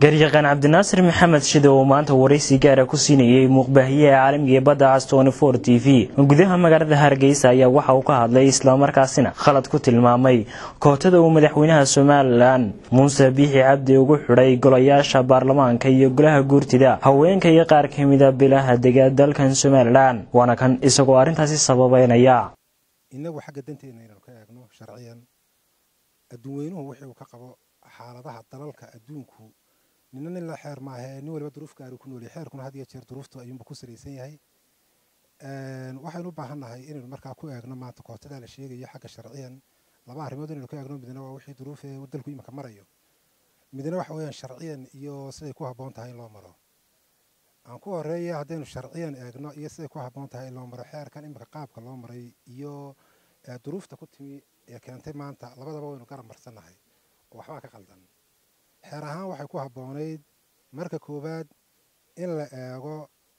garyaqaan cabdinaasir maxamed shide oo maanta waraysi gaara ku siinayey muuqbaahiyaha caalamiga ee badda cas for t v gudaha magaalada hargeysa ayaa waxa uu ka hadlay islamarkaasina khalad ku tilmaamay kootada uu madaxweynaha somalilan muuse biixi cabdi ugu xidhay golayaasha baarlamaanka iyo golaha guurtida haweenka iyo qaar ka mida bilaha dega dalkan somalilan waana kan isagoo arrintaasi sababeynaya inagu xagga danteena inaynu ka eegno sharciyan adduunweynuhu wixii uu ka qabo xaaladaha dalalka adduunku nina nin la xeer maahee nin waliba duruuf gaari ku noolyahay xeerkuna had iyo jeer duruuftu ayuunba ku salaysan yahay waxaynu u baahan nahay inaynu markaa ku eegno maanta kootadaa la sheegayo xagga sharciyan laba arrimood inaynu ka eegno midna waa wixii duruufee dalku iminka marayo midna waxa weeyaan sharciyan iyo siday ku habboon tahay in loo maro aan ku horeeya haddaynu sharciyan eegno iyo siday ku habboon tahay in loo maro xeerkan iminka qaabka loo maray iyo duruufta ku timi ee keentay maanta labadaba waynu garab marsannahay oo waxbaa ka qaldan xeer ahaan waxay ku habboonayd marka koowaad in la eego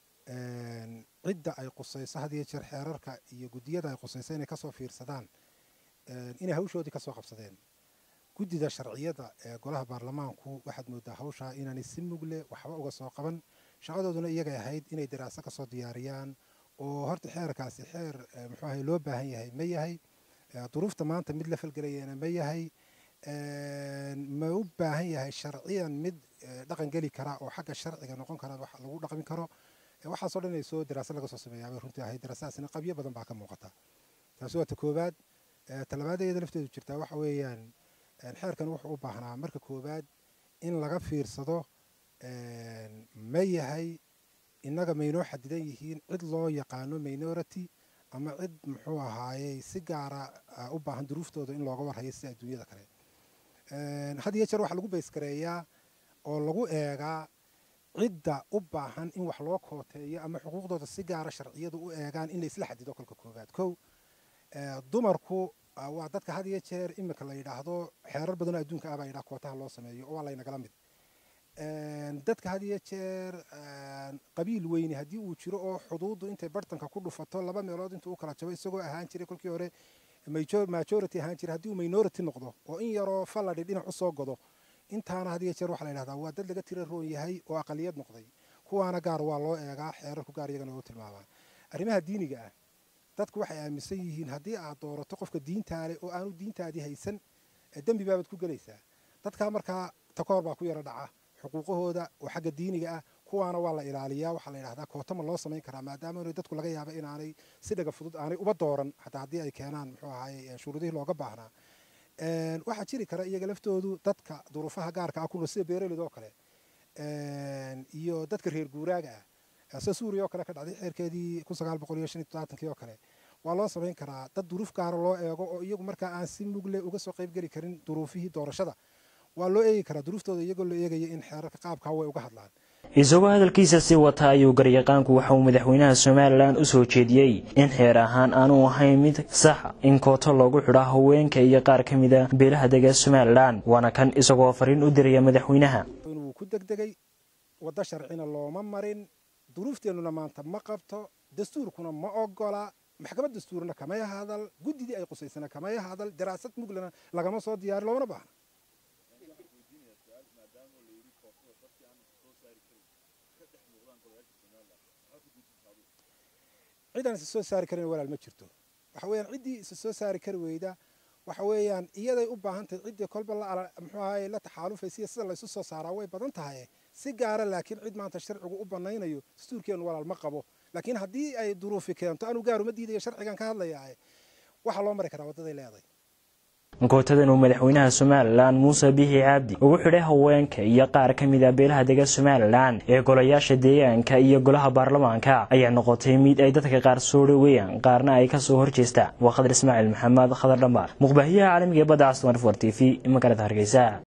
cidda ay qusayso had iyo jeer xeerarka iyo guddiyada ay qusayso inay kasoo fiirsadaan inay hawshoodii kasoo qabsadeen guddida sharciyada ee golaha baarlamaanku waxaad moodaa hawshaa inaanay si mugle waxba uga soo qaban shaqadooduna iyagay ahayd inay daraaso kasoo diyaariyaan oo horta xeerkaasi xeer muxuu ahay loo baahan yahay ma yahay duruufta maanta mid la falgelayana ma yahay ma u baahan yahay sharciyan mid dhaqan geli kara oo xagga sharciga noqon kara wax lagu dhaqmi karo waxaasoo dhan ay soo daraasa laga soo sameeyaabay runtii ahayd daraasadaasina qabyo badan baa ka muuqata taasi waa ta koowaad talabaadeeda lafteedu jirtaa waxa weeyaan xeerkan wuxuu u baahnaa marka koowaad in laga fiirsado ma yahay innaga maynoo xadidan yihiin cid loo yaqaano minority ama cid muxuu ahaayey si gaara u baahan duruuftooda in looga warhayo sida adduunyada kale had iyo jeer waxaa lagu baysgareeyaa oo lagu eegaa cidda u baahan in wax loo kooteeyo ama xuquuqdooda si gaara sharciyadu u eegaan in la isla xadido kolka koowaad kow dumarku waa dadka had iyo jeer iminka la yidhaahdo xeerar badanoo adduunka ah baa yidhaha kootaha loo sameeyo oo waa laynagala mid dadka had iyo jeer qabiil weyne haddii uu jiro oo xuduuddu intay bartanka ku dhufato laba meelood intuu u kala jabo isagoo ahaan jiray kolkii hore majority ahaan jiray haddii uu minority noqdo oo in yaroo falladhi dhinac usoo godo intaana had iyo jeer waxaa la yidhahdaa waa dad laga tira roon yahay oo aqaliyad noqday kuwaana gaar waa loo eegaa xeerarku gaar iyagana loo tilmaamaa arrimaha diiniga ah dadku waxay aaminsan yihiin haddii aad doorato qofka diintaale oo aanu diintaadii haysan dembi baabaad ku gelaysaa dadkaa markaa takoor baa ku yaro dhaca xuquuqahooda oo xagga diiniga ah kuwaana waa la ilaaliyaa waxaa la yidhahdaa kootama loo samayn karaa maadaama dadku laga yaaba inaanay si dhaga fudud aanay uba dooran xataa haddii ay keenaan muxuu ahaye shuruudihii looga baahnaa waxaa jiri kara iyaga laftoodu dadka duruufaha gaarka ah kunool sida beeralid oo kale iyo dadka reer guuraaga ah sida suuriya oo kale ka dhacday xeerkeedii kun sagaal boqol iyo shan iyo toddobaatanki oo kale waa loo samayn karaa dad duruuf gaara loo eego oo iyagu markaa aan si mugle uga soo qaybgeli karin duruufihii doorashada waa loo eegi karaa duruuftooda iyagoo loo eegaya in xeerarka qaabkaa way uga hadlaan isagoo hadalkiisa sii wata ayuu garyaqaanku waxa uu madaxweynaha somalilan u soo jeediyey in xeer ahaan aanu ahayn mid saxa in kooto loogu xidho haweenka iyo qaar ka mida beelaha dega somalilan waana kan isagoo fariin u diraya madaxweynaha inuu ku degdegay waddo sharcina looma marin duruufteennuna maanta ma qabto dastuurkuna ma ogola maxkamad dastuurna kamay hadal guddidii ay qusaysana kamay hadal daraasad muglana lagama soo diyaari loomana baahna cidaan isa soo saari karin walaal ma jirto waxa weeyaan ciddii isa soo saari kari weyda waxa weeyaan iyaday u baahan tahay ciddii kolba la muxuu ahaye la taxaalufaysiya sida laysu soo saaraa way badan tahay si gaara laakiin cid maanta sharcigu u banaynayo dastuurkeenu walaal ma qabo laakiin haddii ay duruufi keento anuu gaaruma diidayo sharcigan ka hadlayaa waxaa loo mari karaa waddaday leeday kootadan uu madaxweynaha somalilan muuse biixi cabdi ugu xidhay haweenka iyo qaar ka mid a beelaha dega somalilan ee golayaasha deegaanka iyo golaha baarlamaanka ayaa noqotay mid ay dadka qaar soo dhoweeyaan qaarna ay kasoo horjeestaan waa khadar ismaaciil maxamed khadar dhambaar muqbaahiyaha caalamiga ee badda castomar for t v magaalada hargeysa